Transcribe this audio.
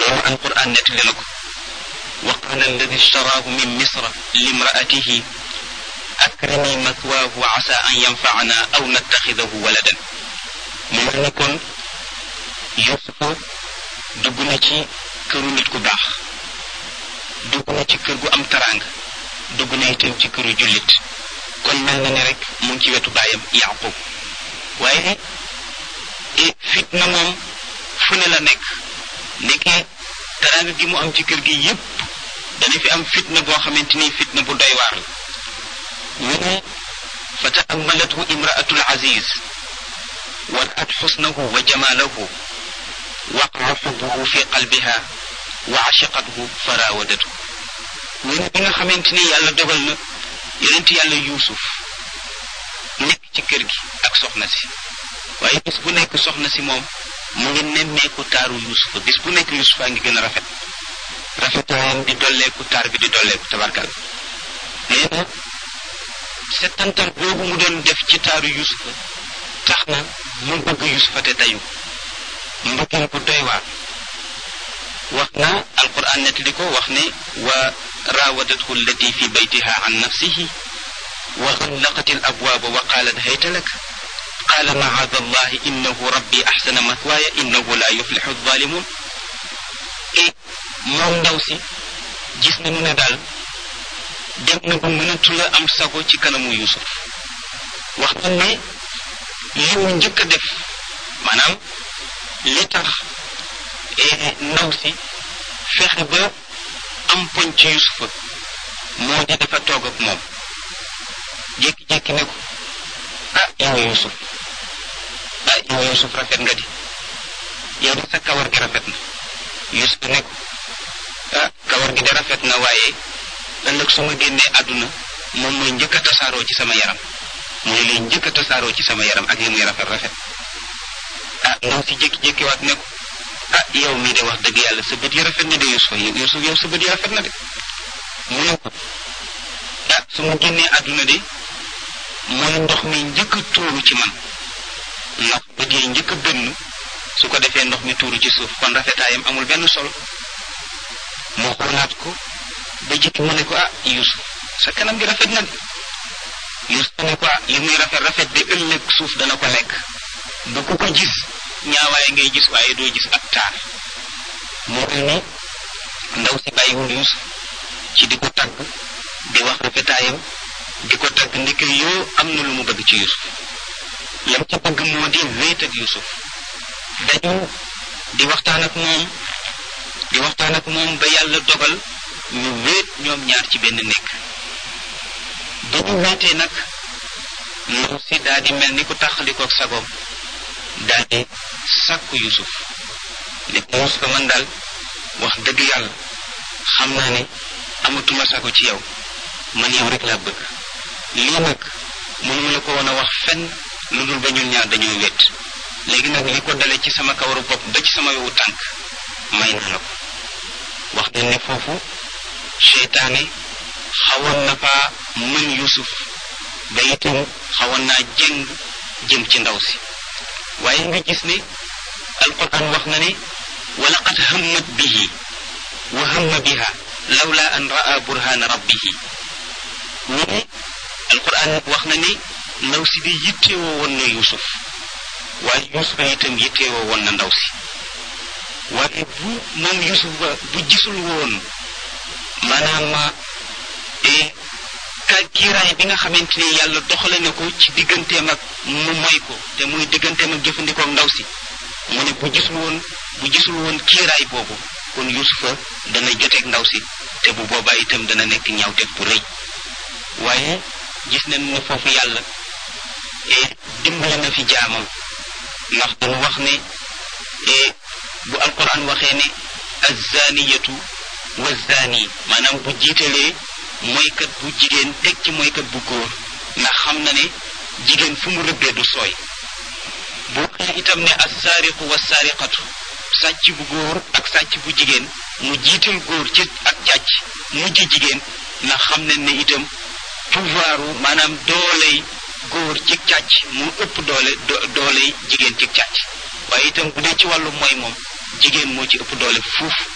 loolu alquran nettali na ko wa qala alladi ishtaraahu min misra limraatihi akrimi mathwaahu wa asa an yanfaana aw nattaxidahu waladan mu mel ni kon yusufa dugg na ci këru nit ku baax dugg na ci kër gu am taraanga dugg na itam ci këru jullit kon mel na ne rek mu ngi ci wetu baayam yaqub waaye fitna moom fu ne la nekk nekkee taraanga gi mu am ci kër gi yépp dana fi am fitna boo xamante ni fitna bu doy waar la ñu ne fa taammalathu imraatul aziz wa raat xusnahu wa jamaalahu waqaa xubbuhu fi qalbiha wa ashiqathu fa raawadatu ñu ne bi nga xamante ni yàlla dogal na yonent yàlla yuusuf nekk ci kër gi ak soxna si waaye bis bu nekk soxna si moom mu ngi nemmeeku taaru yuusufa bis bu nekk yuusufa ngi gën a rafet rafetaayam di dolleeku taar bi di dolleeku tabarkal nee na settantal boobu mu doon def ci taaru yuusufa tax na mu bëgg yuusufa te dayu mbëggeel bu doy waar wax na alquran nettali ko wax ne wa raawadathu allati fi baytiha an nafsihi wa xallaqat al abwaaba wa qaalat hayta lak qaala macaada allahi innahu rabbi axsana mathwaaya innahu la yuflixu alzalimun et moom ndaw si gis nañu ne daal dem na ba mënatu la am sago ci kanamu yusuf wax na ne li mu njëkk a def maanaam li tax ndaw si fexe ba am poñ ci yusufa moo di dafa toog ak moom jékki-jékki ne ko ah yow yusuf ah yow yusuf rafet nga di yow de sa kawar gi rafet na yusuf ne ko ah kawar gi de rafet na waaye ëllëg su ma génnee àdduna moom mooy njëkk a tasaaroo ci sama yaram mooy lay njëkk a tasaaroo ci sama yaram ak li muy rafet rafet ah ndaw si jékki-jékki waat ne ko ah yow mii de wax dëgg yàlla sa bët yi rafet na de Yuusuf Yuusuf yow sa bët yi rafet na de mu ne ko ah su ma génnee àdduna de mooy ndox mi njëkk a tuuru ci man ndax bët yi njëkk a bënn su ko defee ndox mi tuuru ci suuf kon rafetaayam amul benn solo moo xoolaat ko ba jikki mu ne ko ah Yuusuf sa kanam gi rafet na de Yuusuf ne ko ah li muy rafet rafet de ëllëg suuf dana ko lekk bu ku ko gis ñaawaay ngay gis waaye doo gis ak taar moo tax ni ndaw si bàyyiwul Yuusuf ci di ko tagg di wax rafetaayam di ko tagg ndeke yoo am na lu mu bëgg ci Yuusuf lam ca bëgg moo di wéet ak Yuusuf dañu di waxtaan ak moom di waxtaan ak moom ba yàlla dogal ñu wéet ñoom ñaar ci benn nekk ba ñu wéetee nag ndaw si daal di mel ni ku tàqalikook sagoom daal di sàkku yusuf ne ko yusuf man daal wax dëgg yàlla xam naa ne amatuma sago ci yow man yow rek laa bëgg lii nag mënuma la ko woon a wax fenn lu dul ba ñun ñaar dañoo wét léegi nag li ko dale ci sama kawaru bopp ba ci sama yowu tànk may na la ko wax nañ ne foofu seytaane xawoon na faa mën yusuf ba itam xawoon naa jëng jëm ci ndaw si waaye nga gis ne alquran wax na ne wa laqad hammat bihi wa hamma biha lawla an raa burhana rabbihi ñu ne alquran wax na ne ndaw si di yittewoo woon na yusuf waaye yusuf itam yittewoo woon na ndaw si waaye bu moom yusuf ba bu gisul woon maanaam ka kiiraay bi nga xamante ni yàlla doxale na ko ci digganteem ak mu moy ko te muy digganteem ak jëfandikoo ndaw si mu ne bu gisul woon bu gisul woon kiiraay boobu kon yusufa dana joteeg ndaw si te bu boobaa itam dana nekk ñaawteeg bu rëy waaye gis nañ ne foofu yàlla dimbale na fi jaamam ndax dañu wax ne bu alquran waxee ne azzaaniyatu wa zaani maanaam bu jiitalee moykat bu jigéen teg ci moykat bu góor ndax xam na ne jigéen fu mu rëbbee du sooy bu waxee itam ne assaariqu wa saariqatu sàcc bu góor ak sàcc bu jigéen mu jiital góor ci ak càcc mujj jigéen ndax xam nañ ne itam pouvoiru maanaam dooley góor ci càcc mu ëpp doole dooley jigéen ci càcc waaye itam bu dee ci wàllu mooy moom jigéen moo ci ëpp doole fuuf